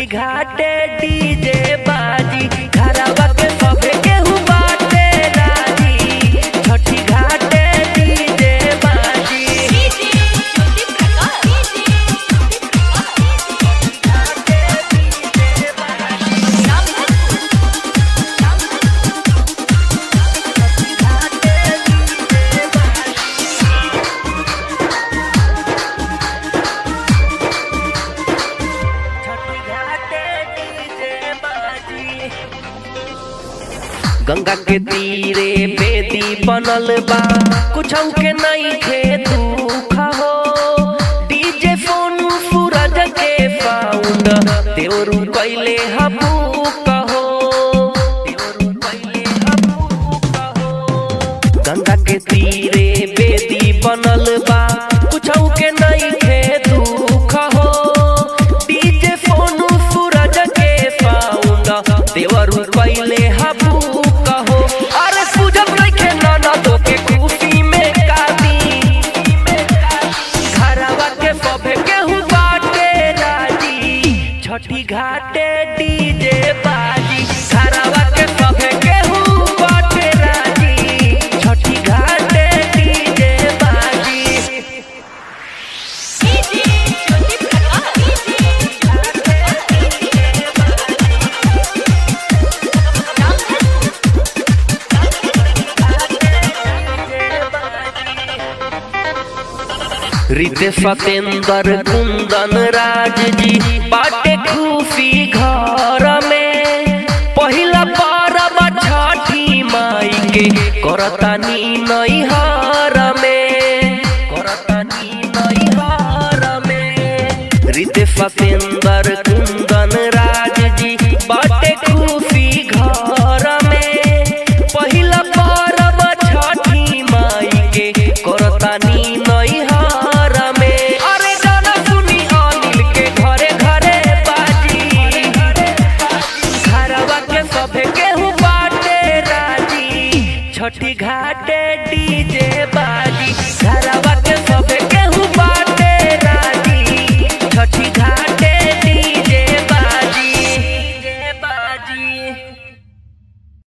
घाटे डीजे बाजी घरवा के सभे केहू बाटे राजी छठी घाटे डीजे बाजी डीजे ज्योति प्रकाश छठी घाटे डीजे बाजी गंगा के तीरे बेदी बनल बा कुछ के नहीं खे दुख हो डीजे फोन सूरज के साउंड देवरू कैले हबू कहो देवरू कैले हबू कहो गंगा के तीरे बेदी बनल बा कुछ के नहीं खे दुख हो डीजे फोन सूरज के साउंड देवरू कैले हबू कहो अरे सूजब रखे नाना तो के खुशी में कादी घरवा के सभे केहू बाटे राजी छठी घाटे डीजे बाजी घरवा के सभे केहू बाटे राजी छठी घाटे डीजे बाजी डीजे ज्योति रिते सतेंद्र कुंदन राज जी बाटे खुशी घर में पहिला परब छठी माई के करतानी नैहर में करतानी नैहर में रिते सतेंद्र कुंदन